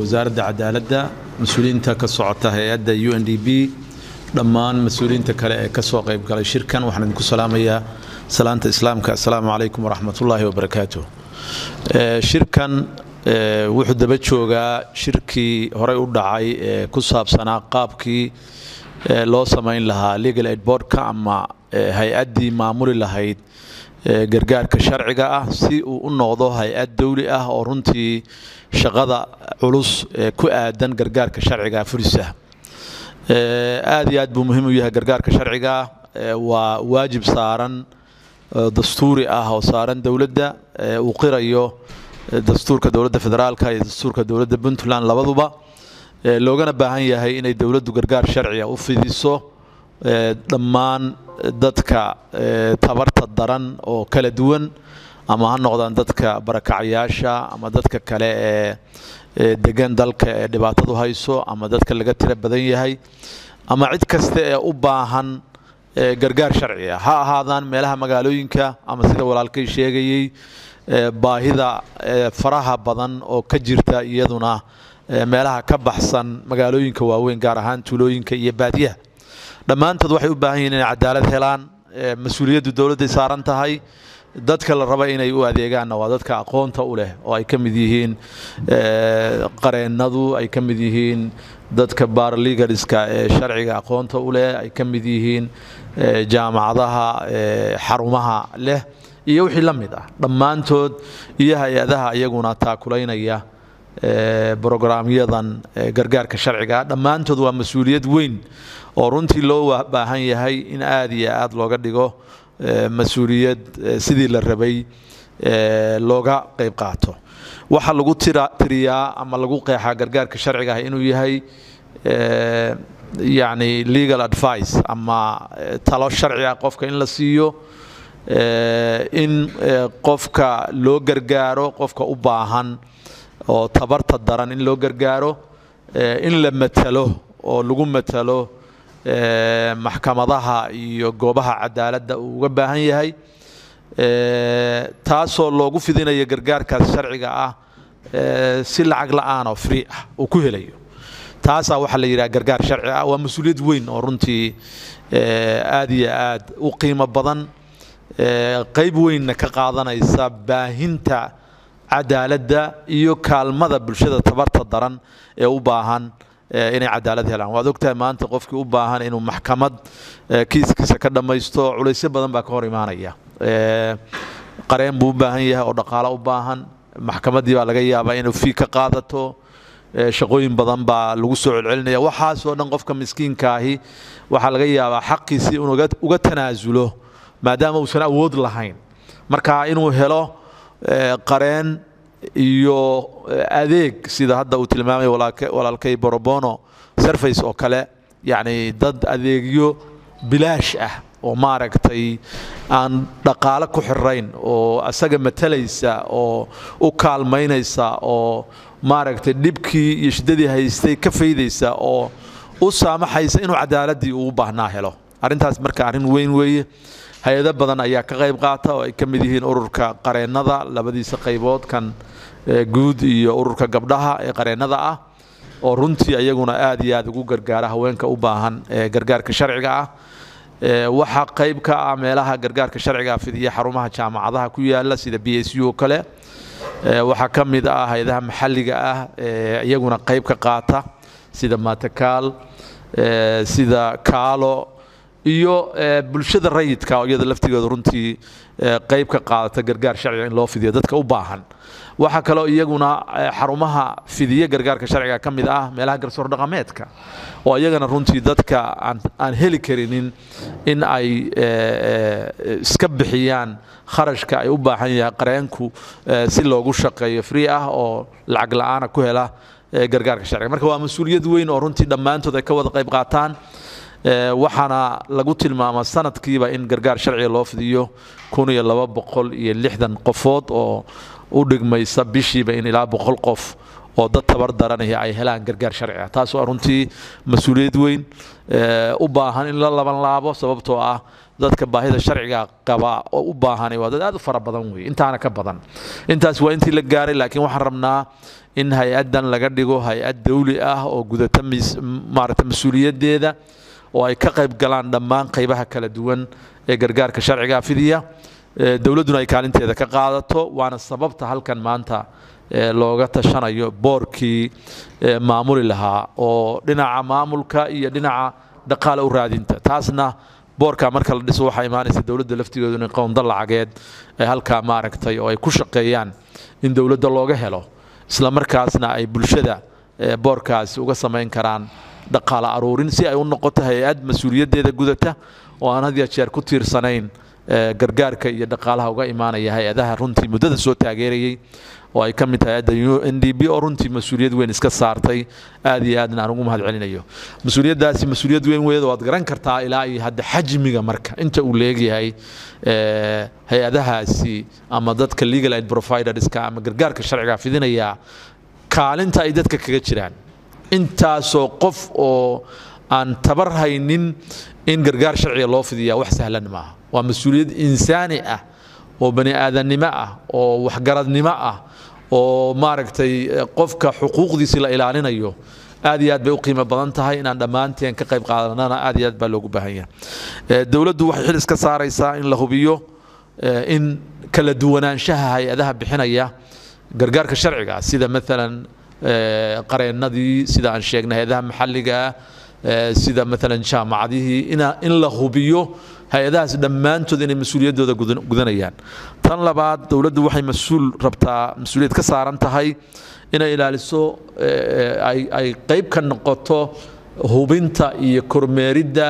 wasaaradda cadaaladda mas-uuliyiinta ka socota hay-adda u n d b dhammaan mas-uuliyiinta kale ee kasoo qayb galay shirkan waxaan idinku salaamayaa salaanta islaamka assalaamu calaykum waraxmatullaahi wabarakaatu shirkan wuxuu daba joogaa shirkii horey u dhacay ee ku saabsanaa qaabkii loo samayn lahaa legal aid boardka ama hay-addii maamuli lahayd gargaarka sharciga ah si uu u noqdo hay-ad dowli ah oo runtii shaqada culus ee ku aadan gargaarka sharciga furisa aad iyo aad buu muhiim u yahay gargaarka sharciga waa waajib saaran dastuuri ah oo saaran dowladda uu qirayo dastuurka dowladda federaalka iyo dastuurka dowladda puntland labaduba loogana baahan yahay inay dowladdu gargaar sharciga u fidiso dhammaan dadka tabarta daran oo kala duwan ama ha noqdaan dadka barakacayaasha ama dadka kale ee degan dalka ee dhibaatadu hayso ama dadka laga tira badan yahay ama cid kasta ee u baahan gargaar sharci ah ha ahaadaan meelaha magaalooyinka ama sida walaalkay sheegayey baahida faraha badan oo ka jirta iyaduna meelaha ka baxsan magaalooyinka waaweyn gaar ahaan tuulooyinka iyo baadiyaha dhammaantood waxay u baahan yihiin inay cadaalad helaan mas-uuliyaddu dowladday saaran tahay dadka la raba inay u adeegaanna waa dadka aqoonta u leh oo ay ka mid yihiin qareennadu ay ka mid yihiin dadka barlegaliska ee sharciga aqoonta u leh ay ka mid yihiin jaamacadaha xarumaha leh iyo wixii la mid ah dhammaantood iyo hay-adaha iyaguna taakulaynaya brograamyadan gargaarka sharciga dhammaantood waa mas-uuliyad weyn oo runtii loo baahan yahay in aada iyo aada looga dhigo mas-uuliyad sidii la rabay looga qayb qaato waxaa lagu tiriyaa ama lagu qeexaa gargaarka sharciga ah inuu yahay yacni legal advice ama talo sharci ah qofka in la siiyo in qofka loo gargaaro qofka u baahan oo tabarta daran in loo gargaaro in la matalo oo lagu matalo maxkamadaha iyo goobaha cadaaladda uu uga baahan yahay taasoo loogu fidinayo gargaarkaas sharciga ah si lacag la-aan oo free ah uu ku helayo taasaa waxaa la yidhaha gargaar sharci ah waa mas-uuliyad weyn oo runtii aad iyo aad u qiimo badan qayb weynna ka qaadanaysa baahinta cadaaladda iyo kaalmada bulshada tabarta daran ee u baahan inay cadaalad helaan waad ogtahay maanta qofkii u baahan inuu maxkamad kiiskiisa ka dhammaysto culaysyo badan baa ka hor imaanaya qareen buu u baahan yahay oo dhaqaalo u baahan maxkamaddii baa laga yaabaa inuu fii ka qaadato shaqooyin badan baa lagu soo celcelinaya waxaasoo dhan qofka miskiinkaahi waxaa laga yaabaa xaqiisii inuu uga tanaasulo maadaama uusan awood lahayn marka inuu helo qareen iyo adeeg sida hadda uu tilmaamay walaalkay borobono surface oo kale yacni dad adeegyo bilaash ah oo maaragtay aan dhaqaale ku xirayn oo asaga matalaysa oo u kaalmaynaysa oo maaragtay dhibkii iyo shiddadii haystay ka faydaysa oo u saamaxaysa inuu cadaaladii ugu baahnaa helo arrintaas marka arrin weyn weeye hay-ado badan ayaa ka qayb qaata oo ay ka mid yihiin ururka qareennada labadiisa qaybood kan guud iyo ururka gabdhaha ee qareennada ah oo runtii ayaguna aad iyo aad ugu gargaara haweenka u baahan ee gargaarka sharciga ah waxaa qayb ka ah meelaha gargaarka sharciga fidiya xarumaha jaamacadaha ku yaala sida b s u oo kale waxaa ka mid ah hay-adaha maxalliga ah ee iyaguna qayb ka qaata sida matakaal sida kaalo iyo bulshada rayidka oo iyada laftigeedu runtii qayb ka qaadata gargaar sharciga in loo fidiyo dadka u baahan waxaa kaloo iyaguna xarumaha fidiye gargaarka sharciga ka mid ah meelaha garsoor dhaqameedka oo iyagana runtii dadka aan heli karinin in ay iska bixiyaan kharashka ay u baahan yahay qareenku si loogu shaqeeyo free ah oo lacag la-aana ku hela gargaarka sharciga marka waa mas-uuliyad weyn oo runtii dhammaantood ay ka wada qayb qaataan waxaana lagu tilmaamaa sanadkiiba in gargaar sharciga loo fidiyo kun iyo laba boqol iyo lixdan qofood oo u dhigmaysa bishiiba in ilaa boqol qof oo dad tabar daranaya ay helaan gargaar sharci ah taas waa runtii mas-uuliyad weyn u baahan in la laban laabo sababtoo ah dadka baahida sharciga qaba oo u baahan waa dad aad u fara badan wey intaana ka badan intaas waa intii la gaaray laakiin waxaan rabnaa in hay-addan laga dhigo hay-ad dawli ah oo gudata maaragta mas-uuliyaddeeda oo ay ka qayb galaan dhammaan qaybaha kala duwan ee gargaarka sharciga fidiya dowladduna ay kaalinteeda ka qaadato waana sababta halkan maanta looga tashanayo boorkii maamuli lahaa oo dhinaca maamulka iyo dhinaca dhaqaale u raadinta taasna boorka marka la dhiso waxaa imaanaysa dowladda laftigeedu in qownda lacageed ay halkaa maaragtay oo ay ku shaqeeyaan in dowladda looga helo isla markaasna ay bulshada boorkaasi uga samayn karaan dhaqaale aruurin si ay u noqoto hay-ad mas-uuliyaddeeda gudata oo aan had ya jeer ku tiirsanayn gargaarka iyo dhaqaalaha uga imaanaya hay-adaha runtii muddada soo taageerayay oo ay ka mid tahay hadda n d b oo runtii mas-uuliyad weyn iska saartay aad iyo aadna aan ugu mahad celinayo mas-uuliyaddaasi mas-uuliyad weyn weyd waad garan kartaa ilaa iyo hadda xajmiga marka inta uu leegyahay hay-adahaasi ama dadka legal aid providerska ama gargaarka sharciga fidinaya kaalinta ay dadka kaga jiraan intaasoo qof oo aan tabar haynin in gargaar sharciga loo fidiyaa wax sahlan maaha waa mas-uuliyad insaani ah oo bani aadannimo ah oo waxgaradnimo ah oo maaragtay qofka xuquuqdiisi la ilaalinayo aad iyo aad bay u qiimo badan tahay inaan dhammaanteen ka qayb qaadanana aad iyo aad baa loogu baahan yahay dowladdu waxay xil iska saaraysaa in la hubiyo in kala duwanaanshaha hay-adaha bixinaya gargaarka sharciga sida maalan qareennadii sida aan sheegnay hay-adaha maxalliga sida maalan jaamacadihii in la hubiyo hay-adahaas dhammaantood inay mas-uuliyaddooda gudanayaan tan labaad dowladdu waxay mas-uul rabtaa mas-uuliyad ka saaran tahay inay ilaaliso ay qayb ka noqoto hubinta iyo kormeeridda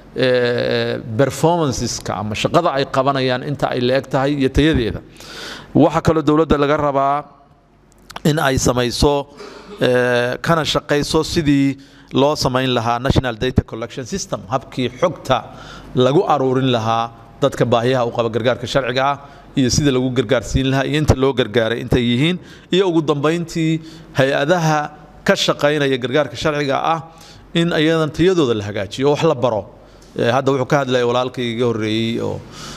performanceska ama shaqada ay qabanayaan inta ay la-eg tahay iyo tayadeeda waxaa kaloo dowladda laga rabaa in ay samayso kana shaqayso sidii loo samayn lahaa national data collection system habkii xogta lagu aruurin lahaa dadka baahiyaha u qaba gargaarka sharciga ah iyo sida lagu gargaarsiin lahaa iyo inta loo gargaaray intay yihiin iyo ugu dambayntii hay-adaha ka shaqaynaya gargaarka sharciga ah in ayadan tayadooda la hagaajiyo oo wax la baro hadda wuxuu ka hadlaya walaalkay iga horreeyey oo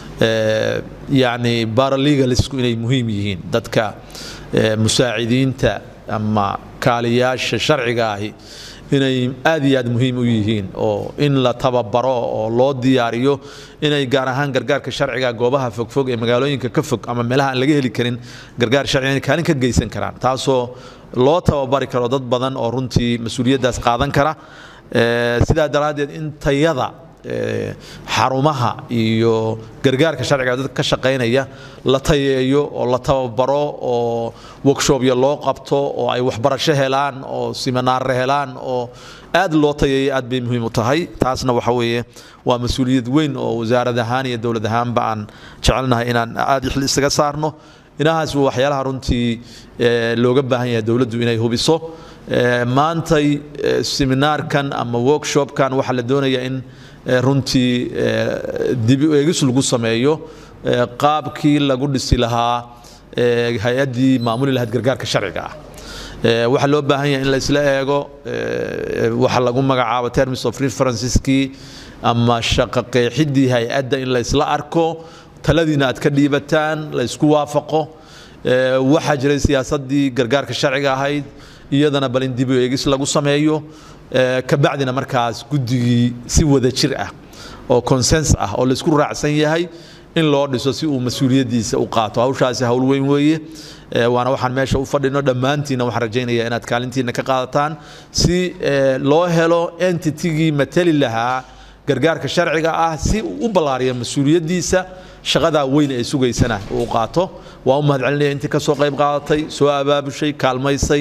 yacni baralegalisku inay muhiim yihiin dadka musaacidiinta ama kaaliyaasha sharciga ahi inay aad iyo aad muhiim u yihiin oo in la tababaro oo loo diyaariyo inay gaar ahaan gargaarka sharciga goobaha fogfog ee magaalooyinka ka fog ama meelaha aan laga heli karin gargaar sharciga inay kaalin ka geysan karaan taasoo loo tababari karo dad badan oo runtii mas-uuliyaddaas qaadan kara sidaa daraaddeed in tayada xarumaha iyo gargaarka sharciga dadka ka shaqaynaya la tayeeyo oo la tababaro oo workshopya loo qabto oo ay waxbarasho helaan oo siminaarre helaan oo aad loo tayeeyo aad bay muhiim u tahay taasna waxa weeye waa mas-uuliyad weyn oo wasaarad ahaan iyo dowlad ahaanba aan jecelnahay inaan aad xil isaga saarno inahaas waa waxyaalaha runtii looga baahan yahay dowladdu inay hubiso maantay seminaarkan ama workshopkan waxaa la doonayaa in runtii dib u eegis lagu sameeyo qaabkii lagu dhisi lahaa hay-addii maamuli lahayd gargaarka sharciga ah waxaa loo baahan yahay in la isla eego waxa lagu magacaabo terms of referenceskii ama shaqo qeexidii hay-adda in la isla arko taladiina aad ka dhiibataan la isku waafaqo waxaa jiray siyaasaddii gargaarka sharciga ahayd iyadana bal in dib u eegis lagu sameeyo kabacdina markaas guddigii si wada jir ah oo consens ah oo laisku raacsan yahay in loo dhiso si uu mas-uuliyaddiisa u qaato hawshaasi hawl weyn weeye waana waxaan meesha u fadhino dhammaantiina waxaan rajaynaya inaad kaalintiina ka qaadataan si loo helo entitigii matali lahaa gargaarka sharciga ah si uu u ballaariyo mas-uuliyaddiisa shaqadaa weyn ee sugaysana uu qaato waa u mahad celinaya intii ka soo qayb qaadatay soo abaabushay kaalmaysay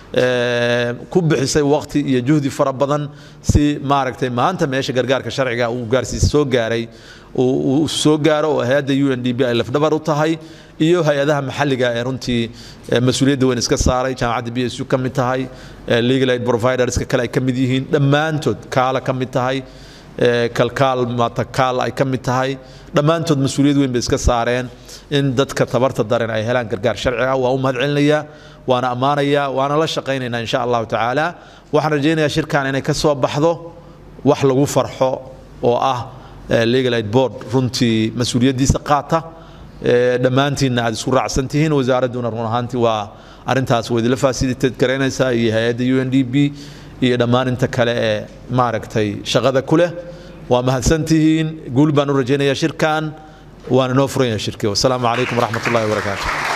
ku bixisay waqti iyo juhdi fara badan si maaragtay maanta meesha gargaarka sharciga uu gaarsiis soo gaaray uu soo gaaro oo hay-adda u n d b ay lafdhabar u tahay iyo hay-adaha maxalliga ee runtii mas-uuliyadda weyn iska saaray jaamacadda b s u ka mid tahay legal aid providerska kale ay ka mid yihiin dhammaantood kaala ka mid tahay kalkaal matakaal ay ka mid tahay dhammaantood mas-uuliyad weyn bay iska saareen in dadka tabarta daren ay helaan gargaar sharci ah waa u mahad celinayaa waana ammaanayaa waana la shaqaynaynaa insha allahu tacaala waxaan rajaynayaa shirkan inay ka soo baxdo wax lagu farxo oo ah legal aid board runtii mas-uuliyaddiisa qaata dhammaantiinna aad isku raacsan tihiin wasaaradduna run ahaantii waa arrintaas waa idinla fasiliteed garaynaysaa iyo hay-adda u n d b iyo dhammaan inta kale ee maaragtay shaqada ku leh waa mahadsantihiin guul baan u rajaynayaa shirkan waan inoo furan yahay shirkii wasalaamu calaykum waraxmat ullahi wabarakaatu